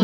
kwenu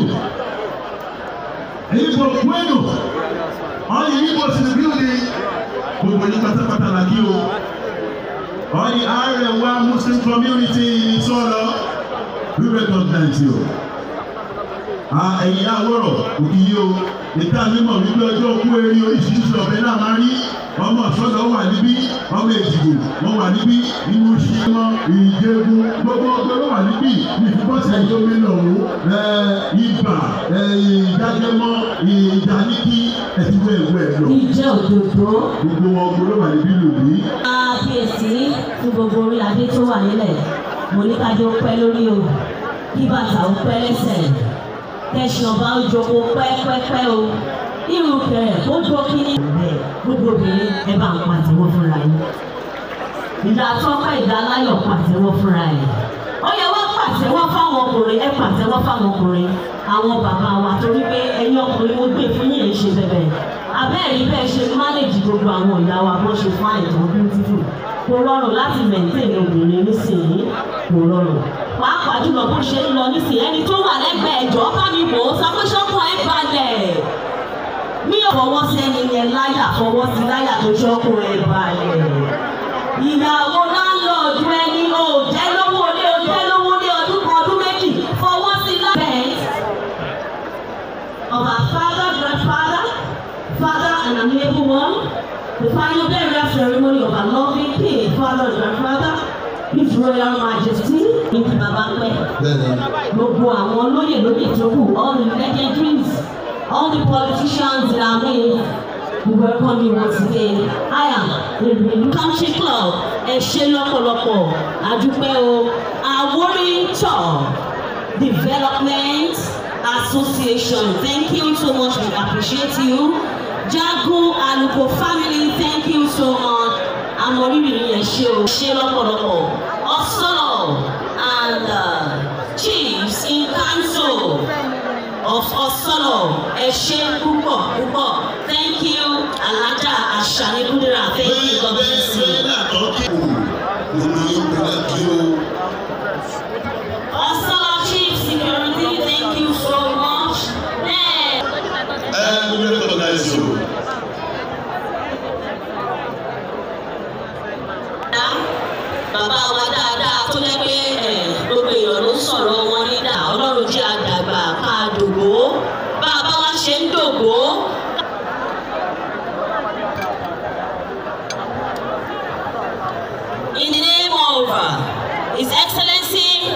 Igbo kwenu all the Igbos in the building gbogbo yín pátápátá la kí o all the Arewa Muslim community in Ìsọ̀lọ̀ we recognize you ẹ̀yin àwọ̀rọ̀ òkì yìí o ìta mímọ̀ wípé ọjọ́ òkú eré oríṣiríṣi ọ̀bẹ náà máa rí ọmọ ọ̀ṣọ́dọ̀ wà níbí ọmọ èjìgbò wọ́n wà níbí inú ṣímọ́ ìjẹ́gun gbogbo ọgbẹ́ ló wà níbí ìfipọ́sẹ̀ gómìnà ọ̀hún ibà ìdájẹ́mọ́ ìdáníkí ẹ̀sìnwó ẹ̀wọ́ ẹ̀ lọ. ìjẹ́ òdòdó gbogbo ọgbẹ́ ló wà níbí lòdì. kábíyèsí fún gbogbo orí adé tó wà nílẹ̀ mo ní ká jẹ́ ó pẹ́ lórí o kí bàtà ó pẹ́ lẹ́sẹ̀ kẹsàn ọba ó jókòó pẹ́pẹ́pẹ́ o irú kẹrẹ ó jó kíní. bẹ́ẹ̀ gbogbo obìnrin ẹ bá ń pàtẹ́wọ́ fúnra yín ìdá tọ́pẹ́ ìdá láyọ̀ pàtẹ́wọ́ fúnra yín ó yẹ wọ́n pàtẹ́wọ́ fáwọn ọkùnrin ẹ pàtẹ́wọ́ fáwọn ọkùnrin àwọn bàbá wa torí pé ẹ̀yin ọkùnrin mo gbé fún yín ṣe bẹ̀bẹ̀ abẹ́rẹ́ bẹ́ẹ̀ ṣe mánéjì gbogbo àwọn ìyá wa bó ṣe fún àìtàn beautiful kò rọrùn láti mẹ̀ntẹ́ẹ̀nì obìnrin nísìnyí kò rọrùn pàápàá jùlọ bó ṣe ń lọ nísìnyí ẹni tó wà lẹ́gbẹ̀ẹ́ ẹ̀jọ́ bá mi wò ó sọ pé ṣọ́kàn ẹ̀ balẹ̀ mi ò fọwọ́ sí ẹni yẹn láyà fọwọ́ sí láyà tó ṣọ́kàn ẹ̀ balẹ̀ ìyàwó láńlọ́ọ̀dù ẹni ò jẹ́ lówó lé o jẹ́ lówó lé ọdún kan ọdún méjì fọwọ́ sí lábẹ́ of our father grandfather father and amiable one the final burial ceremony of our loving king father and grandfather his royal majesty ní ti bàbá pẹ́ gbogbo àwọn olóyè lóyè tó kù all the legendaries all the politicians in our midst we welcome you once again i am the relu country club ẹ ṣé lọ́pọ̀lọpọ̀ àdúpẹ́ o Àwórì tọ̀ development association thank you so much we appreciate you jagun aluko family thank you so much amọrírì yẹn ṣe o ṣe lọ́pọ̀lọpọ̀ ọsọlọ and uh, chiefs in council of ọsọlọ ẹ ṣé púpọ̀ púpọ̀ thank you alhaja asani kudura thank you god bless you. ọsọlọ chief security thank you so much. Then, And we recognize you. bàbá wa dáadáa tó jẹ́ pé ẹ̀, gbogbo èèyàn ló ń sọ̀rọ̀ wọn nídà ọlọ́run jẹ́ àdàgbà ká dògbò bàbá wa ṣe ń dògbò. In the name of uh, His Excellency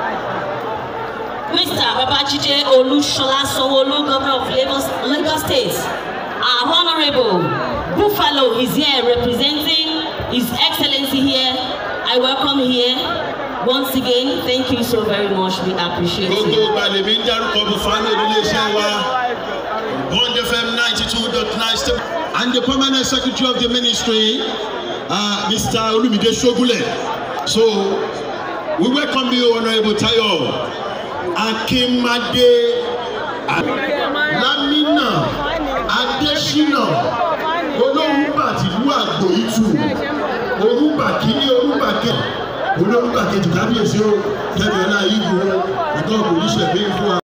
Mr. Babajide Olushola Sanwo-Olu, Governor of Lagos, Lagos State, our Honorable Buffalo is here representing His Excellency here. I welcome here. Once again, thank you so very much. We appreciate gbogbo you. ìgbàlèmí ń dárúkọ Buffalo níléeṣẹ́ wa Bond FM ninety two dot nine step and the permanent secretary of the ministry uh, Mr. Olumide Sogule so we welcome you honourable Tayo Akimade Lamina Adesina olórúbà tìlú àgbò ìtù orúbà kìíní orúbà kejì olórúbà kejì kábíyèsí o kẹbìrì náà yìí gbòó ìtọ́ kò ní ṣẹ̀gbẹ́ fún wa.